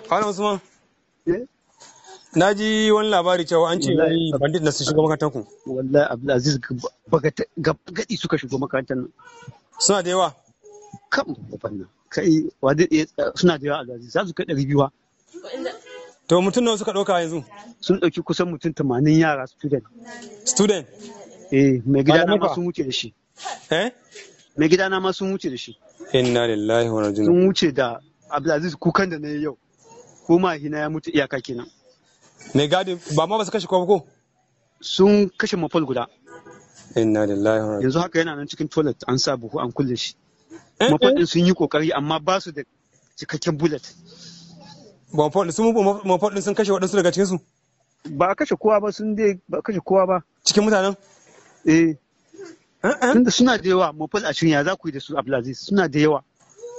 Malam Usman. Eh? Na ji wani labari cewa an ce Wallahi. wai bandit na su shiga makarantar ku. wallahi Abdulaziz gadi suka shigo makarantar nan Suna da yawa. kan babban nan kai wa zai iya tsaya- suna da yawa Abdulaziz za su kai ɗari biyu wa. To mutum nawa suka ɗauka yanzu? sun ɗauki kusan mutum tamanin yara student Student. eh mai gidana Malamai ma fa? sun wuce da shi Eh? mai gidana ma sun wuce da shi Inna lillahi wa inna ilaihi sun wuce da Abdulaziz kukan da na yi yau ko mahina ya mutu iyaka kenan Mai gadi ba ma ba su kashe kowa ba ko? sun kashe mafal guda Inna lillahi wa inna ilaihi yanzu haka yana nan cikin toilet an sa buhu an kulle shi Eh, mafal eh. din sun yi kokari amma ba su da cikakken bullet Bonfort sun bonfort din sun kashe waɗansu daga cikin su ba a kashe kowa ba sun dai ba a kashe kowa ba cikin mutanen. eh Eh, eh. tunda suna da yawa mafal ashirin ya za ku yi da su Abdulaziz suna da yawa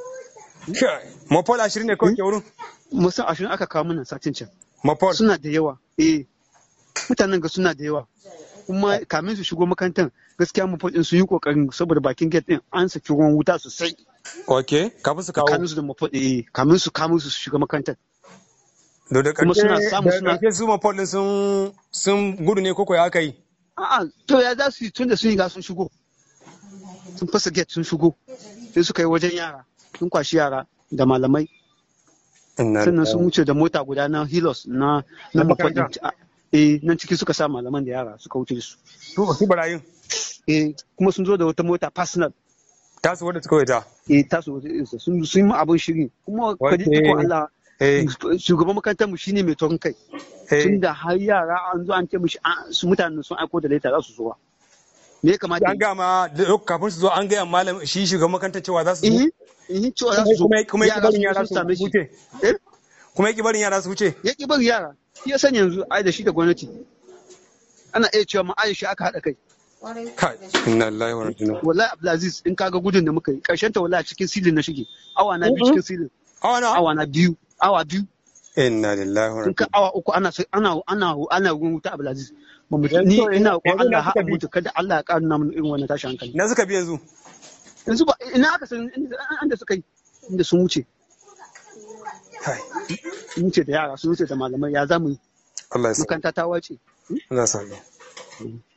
Kai, Mopol ashirin ne kawai ke wurin. musan ashirin aka kawo mana satin can Mopol. suna da yawa eh mutanen ga suna da yawa kuma kamin su shigo makarantar gaskiya mu din su yi kokarin saboda bakin gate din an saki ruwan wuta sosai Ok, kafin su kawo. kamin su da mafaɗi eh kamin su kamin su shiga makarantar Da da kuma ƙarshe suna samu da suna- ƙarshe su Mopol din sun sun gudu ne koko ya aka yi. a'a to ya za su yi tunda sun yi ga sun shigo sun fasa gate sun shigo sai suka yi wajen yara sun kwashi yara da malamai Inna sannan sun lillahi. wuce da mota guda na hilos na na Na mafaɗin makaranta? eh nan ciki suka sa malaman da yara suka wuce da su Su su barayin. eh kuma sun zo da wata mota personal Tasu wadda suka wuta. eh tasu wata irinsa sun sun yi abin shiri kuma kaji Okay. iko Allah Eh, shugaban makarantar mu shine mai taurin kai eh. tunda har yara an zo an ce mishi an- su mutanen sun aiko da leta za su zuwa me ya kamata An gama da- kafin su zo an gaya malam shi shugaban makarantar cewa za su zo. eh eh cewa za su zo Kuma kuma yaki barin sun yara su same shi wuce. eh Kuma yaki barin yara su wuce. ya ki bari yara shi ya sani yanzu ai da shi da gwamnati ana iya cewa ma Aisha aka haɗa kai Kai, inna lillahi wa inna ilaihi. wallahi Abdulaziz in kaga gudun da muka yi karshen ta wallahi cikin silin na shige awa na biyu cikin silin Awa na. awa na biyu awa biyu Inna lillahi wa in inna ka awa uku ana ana ana ana ruwan wuta Abdulaziz ba mu Yanzu- ni ina ko yanzu Allah na ha suka bi. mutu kada Allah ya ƙara nuna mana irin wannan tashi hankali Na suka bi yanzu. yanzu ba ina aka san inda inda suka yi inda sun wuce Kai, sun wuce da yara sun wuce da malamai ya zamu yi Allah ya sa. makaranta ta wace Allah ya sa.